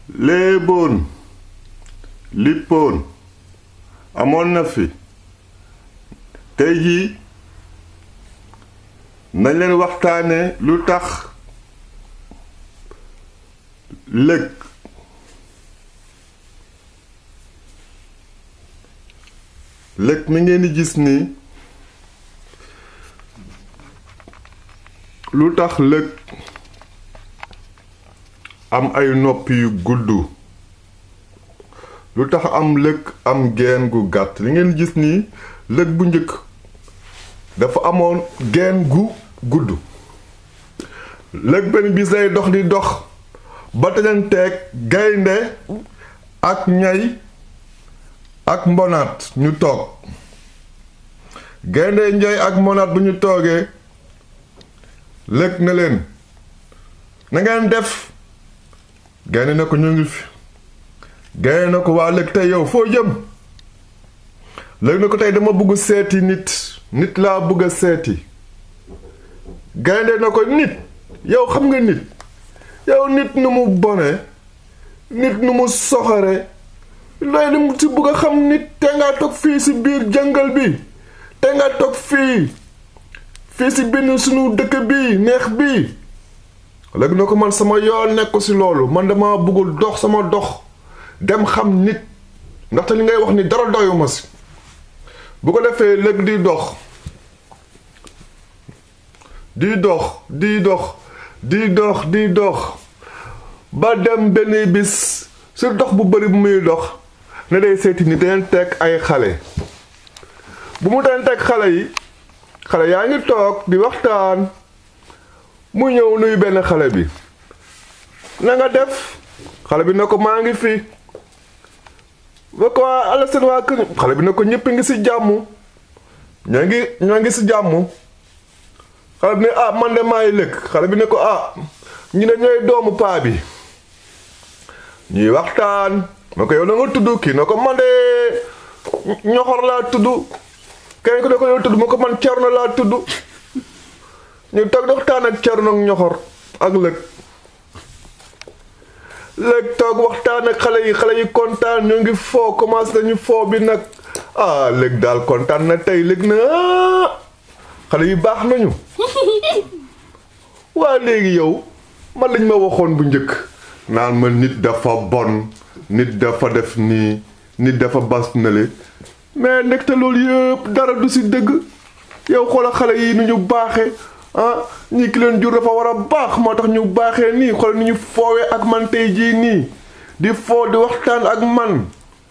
léeboon lippoon amoon na fi tey jii nañ leen waxtaane lu tax lëg lëg mi ngeen di gis ni lu tax lëg am ay nopp yu gudd lu tax am lëg am geen gu gàtt li ngeen gis nii lëg bu njëkk dafa amoon geen gu gudd lëg benn bis lay dox di dox ba tajanteeg gaynde ak ñay ak mbonaat ñu toog gaynde ñay ak mbonaat bu ñu toogee lëg na leen na ngeen def gaynde na ko ñu ngi fi gaynde na ko waa lëg tey yow foo jëm lëg na ko tey dama bëgg seeti nit nit laa bëgg a seeti gaynde na ko nit yow xam nga nit yow nit nu mu bone nit nu mu soxore looy li mu ci bëgg a xam nit te nga toog fii ci biir jàngal bi te nga toog fii fii ci benn sunu dëkk bi neex bi léegi na ko man sama yoon nekk ci loolu man dama bëggul dox sama dox dem xam nit ndaxte li ngay wax ni dara doyuma ci bu ko defee léegi di dox di dox di dox di dox di dox ba dem benn bis ci dox bu bari bu muy dox ne day seeti ni daleen teg ay xale bu mu daleen teg xale yi xale yaa ngi toog di waxtaan mu ñëw nuyu benn xale bi na nga def xale bi ne ko maa ngi fi ba ko waa ala seen waa kër xale bi ne ko ñëpp ngi ci jàmm ñoo ngi ñoo ngi ci jàmm xale bi ne ah man de maay lëkk xale bi ne ko ah ñu ne ñooy doomu paa bi ñuy waxtaan na ko yow na nga tudd kii na ko man de ñoxor laa tudd kenn ko ne ko yow tudd ma ko man cerno laa tudd ñu toog di waxtaan ak cerno ak ñoxor ak lëg lëg toog waxtaan ak xale yi xale yi kontaan ñoo ngi foo commencé nañu foo bi nag ah lëg daal kontaan na tey lëg na xale yi baax nañu waa léegi yow man lañ ma waxoon bu njëkk naan ma nit dafa bon nit dafa def nii nit dafa bas nale mais ndekte loolu yëpp dara du ci dëgg yow xoola xale yi nu ñu baaxe ah ñii ki leen jur dafa war a baax moo tax ñu baaxee nii xool ni ñu foowee ak man tey jii nii di foo di waxtaan ak man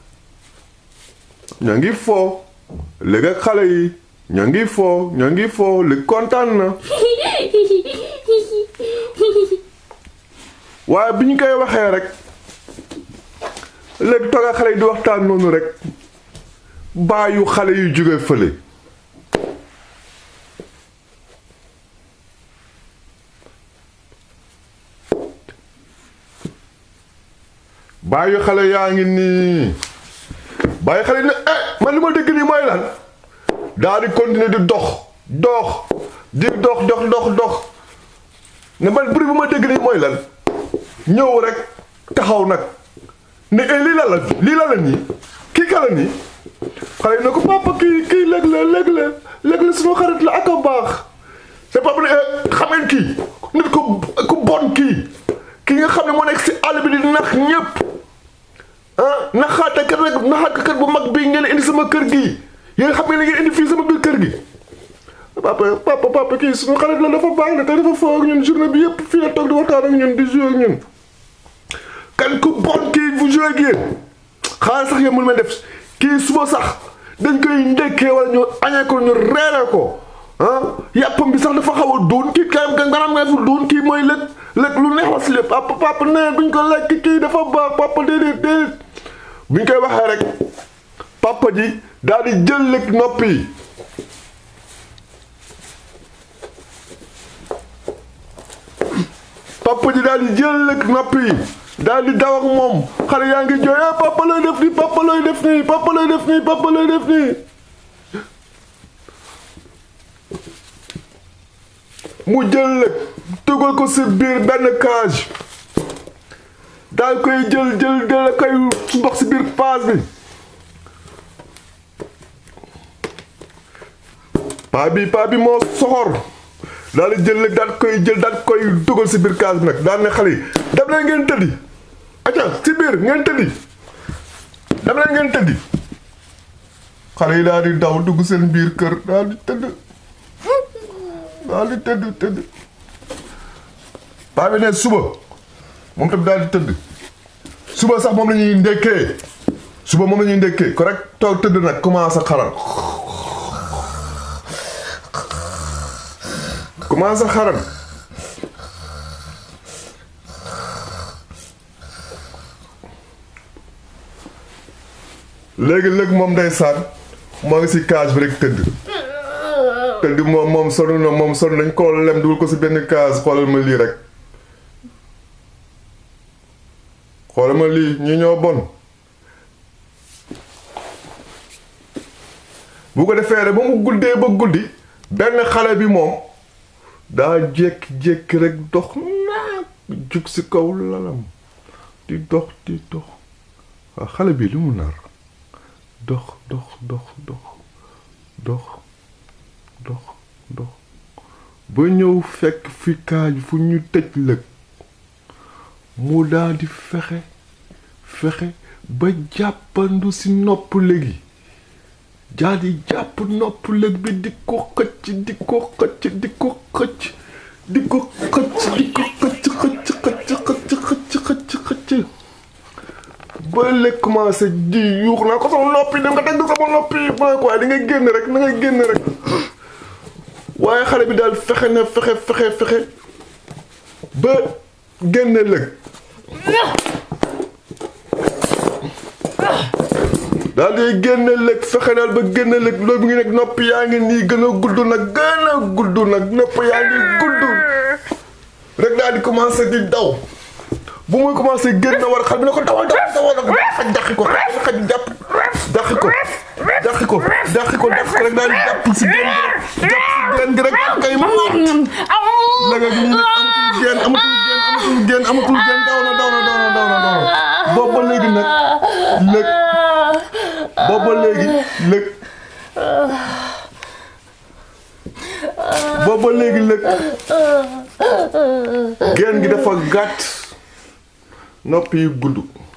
ñoo ngi foo léegi ak xale yi ñoo ngi foo ñoo ngi foo li kontaan na waaye bi ñu koy waxee rek léegi toog ak xale yi di waxtaan noonu rek baayu xale yu jóge fële baayu xale yaa ngi nii baayu xale ne eh man li ma dégg nii mooy lan daal di continuer di dox dox di dox dox dox dox ne man bruit bu ma dégg nii mooy lan ñëw rek taxaw nag ne eh lii la la lii la la nii kii ka la nii xale yi ne ko papa kii kii léeg la léeg la léeg la suñu xarit la ak a baax c'est papa ne xam ngeen kii nit ku ku bon kii kii nga xam ne moo nekk si àll bi di nax ñépp ah naxaate kat rek naxaate kat bu mag bii ngeen indi sama kër gi yéen xam ngeen ne ngeen indi fii sama biir kër gi papa papa papa kii suñu xarit la dafa baax na te dafa foo ak ñun journée bi yépp fii la toog di waxtaan ak ñun di jouer ak ñun kan ku bon kii bu jouer ak yéen xaaral sax yéen mën ma def kii suba sax dañ koy ndekkee wala ñu añee ko ñu reere ko ah yàppam bi sax dafa xaw a doon kii kayam ka nga nga fu doon kii mooy lëg lëg lu neex la si lépp papa papa nee duñ ko lekk kii dafa baax papa déedéet déedéet buñ koy waxee rek papa ji daal di jël lëg nopp yi papa ji daal di jël lëg nopp yi daal di daw ak moom xale yaa ngi jooy eh papa looy def nii papa looy def nii papa looy def nii papa looy def nii mu jël lëg dugal ko si biir benn cage daal koy jël jël jël koy ndox si biir paas bi paa bi paa bi moo soxor daal di jël daal koy jël daal koy dugal si biir kaas bi nag daal ne xale yi dem leen ngeen tëddi acca si biir ngeen tëddi dem leen ngeen tëddi xale yi daal di daw dugg seen biir kër daal di tëdd daal di tëdd tëdd paa bi ne suba moom tamit daal di tëdd suba sax moom la ñuy ndekkee suba moom la ñuy ndekkee ko rek toog tëdd nag commencé xaral commencé xaral léegi léegi moom ndeysaan moo ngi si cage bi rek tëdd tëdd moom moom sonn na moom sonn nañ ko lem dugal ko si benn case xoolal ma lii rek xoolal ma lii ñi ñoo bon bu ko defee rek ba mu guddee ba guddi benn xale bi moom daa jékki-jékki rek dox naag jug si kaw lalam di dox di dox waaw xale bi li mu nar dox dox dox dox dox dox dox ba ñëw fekk fi kaaj fu ñu tëj lëg mu daal di fexe fexe ba jàppandu si nopp léegi daal di jàpp nopp lëg bi di ko xëcc di ko xëcc di ko xëcc di ko xëcc di ko xëcc xëcc xëcc xëcc xëcc xëcc ba léegi commencé di yuux naa ko sama noppi dem nga dagg sama noppi ma ne ko waaye di nga génn rek na nga génn rek waaye xale bi daal fexe na fexe fexe fexe ba génne lëg daal di génne lëg fexe daal ba génne lëg loolu ngi nekk nopp yaa ngi nii gën a gudd nag gën a gudd nag nopp yaa ngi gudd rek daal di commencé di daw bu muy commencé génn war xal bi ne ko dawal dawal dawal nag xaj dàqi ko xaj jàpp dàqi ko dàqi ko dàqi ko def ko rek daal di jàpp si génn gi rek jàpp si génn gi rek kay moom léegi nii nag amatul génn amatul génn amatul génn amatul génn daw na daw na daw na daw na daw na boobu ba léegi nag lëg boobu ba léegi lëg boobu ba léegi lëg génn gi dafa gàtt nopp yi gudd